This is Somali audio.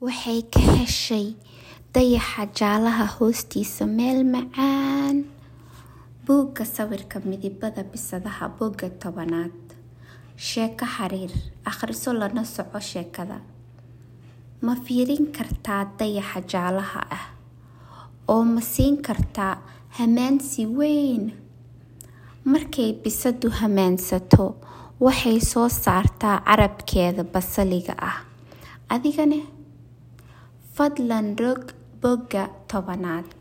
waxay ka heshay dayaxa jaalaha hoostiisa meel macaan buugga sawirka midibada bisadaha bogga tobanaad sheeko xiriir akhriso lana soco sheekada ma fiirin kartaa dayaxa jaalaha ah oo ma siin kartaa hamaansi weyn markay bisadu hamaansato waxay soo saartaa carabkeeda basaliga ah adigane fadlan rog bogga tobanaad